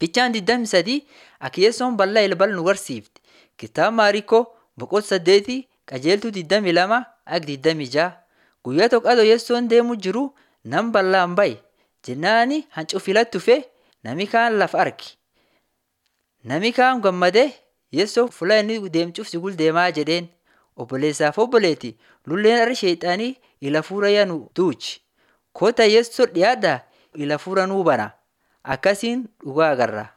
Fichaan 23 akka Yeessoon bal'aa ilbal nu barsiifte. Kitaaba Maariikoo boqonnaa saddeetii qajeeltuu 22 akka 26 guyyaa tokko Yeessoon deemuu jiru nam bal'aan baye jennaani hancuufilatti dhufe nami kaan lafa arge. Nami kaan gammadee Yeessoo fuula inni deemcuuf si gul deemaa jedheen obboleessaaf obboleetti lulleen har'i sheexaanii ila fuura yaa nu duuchi. Kottaa Yeessoo dhiyaadhaa ila fuura nuu bana akkasiin dhugaa agarra.